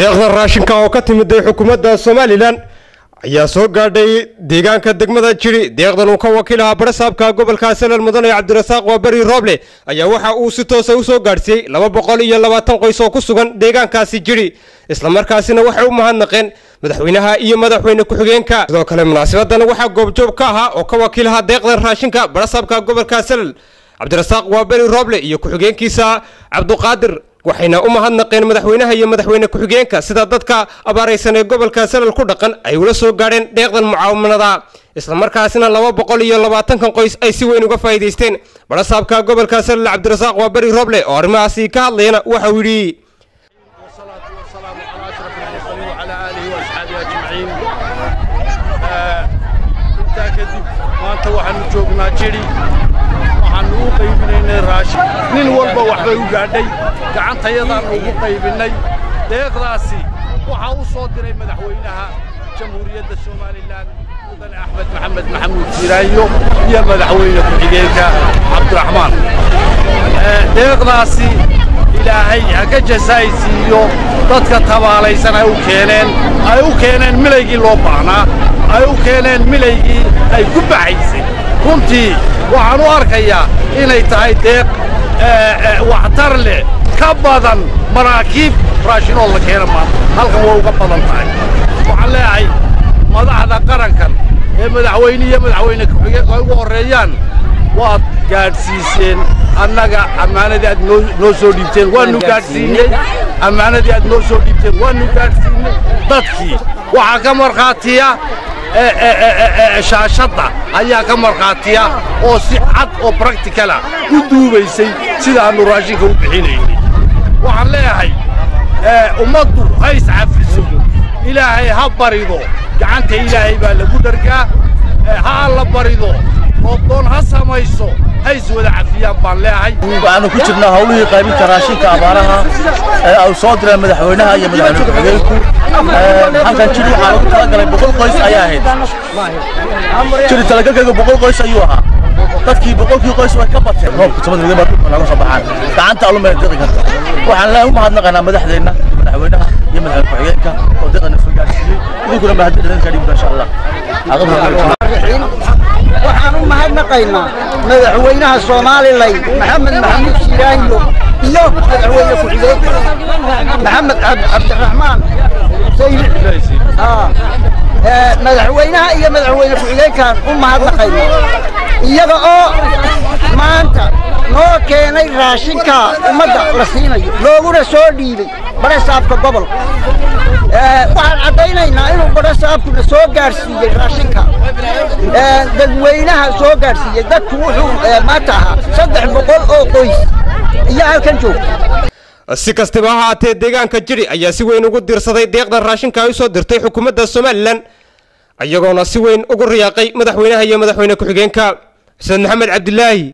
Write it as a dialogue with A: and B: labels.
A: deeqda raashinka oo ka timiday xukuumadda somalilan ayaa soo gaadhay deegaanka degmada jiri deeqdan uu ka wakiilahaa barasaabka gobolka salal mudane cabdirasaaq waaberi rooble ayaa waxa uu si toosa u soo gaadhsiiyey laba boqol iyo labaatan qoys oo ku sugan deegaankaasi jiri islamarkaasina waxay u mahadnaqeen madaxweynaha iyo madaxweyne ku-xigeenka sidoo kale munaasabadan waxaa goobjoog ka ahaa oo ka wakiilahaa deeqdan raashinka barasaabka gobolka salal cabdirasaaq waaberi rooble iyo ku-xigeenkiisa cabduqaadir waxayna u mahadnaqeen madaxweynaha iyo madaxweyne ku-xigeenka sida dadka abaaraysan ee gobolka salal ku dhaqan ay ula soo gaadheen deeqdan mucaawanada islamarkaasina laba boqol iyo labaatankan qoys ay si weyn uga faa'iidaysteen barasaabka gobolka salal cabdirasaaq waaberi rooble oo arrimahaasi ka hadlayana waxa uu yidhi
B: intaa kadib maanta waxaannu joognaa jidhi waxaannu u qaybinaynay raashin nin walba waxbay u gaadhay gacantayadaannu ugu qaybinnay deeqdaasi waxaa u soo diray madaxweynaha jamhuuriyadda somalilan mudane axmed maxamed maxamuud jiraayo iyo madaxweyne ku-xigeenka cabdiraxmaan deeqdaasi ilaahay ha ka jasaaysiiyo dadka tabaalaysan ay u keeneen ay u keeneen milaygii loo baahnaa ay u keeneen milaygii ay ku baxaysay runtii waxaan u arkayaa inay tahay deeq waxtar leh ka badan maraakiib raashinoo la keena maanta halkan way uga badan tahay waxaan leeyahay madaxda qarankan ee madaxweyne iyo madaxweyne ku-xigeenku ay ugu horreeyaan waad gaadhsiiseen annaga ammaanadii aad noo soo dhiibteen waannu gaadhsiinney ammaanadii aad noo soo dhiibteen waannu gaadhsiinney dadkii waxaa ka markhaatiya shaashadda ayaa ka markhaatiya oo si cad oo bracticala u duubaysay sida aannu raashinka u bixinaynay waxaan leeyahay ummaddu ha iscafiso ilaahay ha barido gacanta ilaahay baa lagu dhargaa ha alla barido roobdoon ha samayso ha iswada cafiyaan baan leeyahay
C: waxaanu ku jirnaa hawlihii qaybinta raashinka abaaraha ee ay soo direen madaxweynaha iyo madaxweyne ku-xigeenku halkan jiri waxaa lagu talagalay boqol qoys ayaa ahayd jiri talagalkayga boqol qoys ayuu ahaa dadkii boqolkii qoys way ka bateen roobka sabadriga baa dhulka naga soo baxaan gacanta alumay diqi karta waxaan leen u mahadnaqaynaa madaxdeenna madaxweynaha iyo madaxweyne ku-xigeenka oo diqana soo gaarsiiyey idinkuna mahadnaqayn ka dhigna insha allah
D: waxaan u mahadnaqaynaa madaxweynaha soomaalilan maxamed maxamuud shiraayo iyo madaxweyne ku-xigeenka maxamed cabdiraxmaan madaxweynaha iyo madaxweyne ku-xigeenkaan u mahadnaqayna iyaga oo maanta noo keenay raashinka ummadda la siinayo looguna soo dhiibay barasaabka gobolka waxaan caddaynaynaa inuu barasaabkuna soo gaadhsiiyey raashinka dadweynaha soo gaadhsiiyey dadku wuxuu maanta ahaa saddex boqol oo qoys iyo halkan joogta
A: si kastaba ha haatee deegaanka jiri ayaa si weyn ugu diirsaday deeqda raashinka ay u soo dirtay xukuumadda somalilan iyagoona si weyn ugu riyaaqay madaxweynaha iyo madaxweyne ku-xigeenka xuseen maxamed cabdilaahi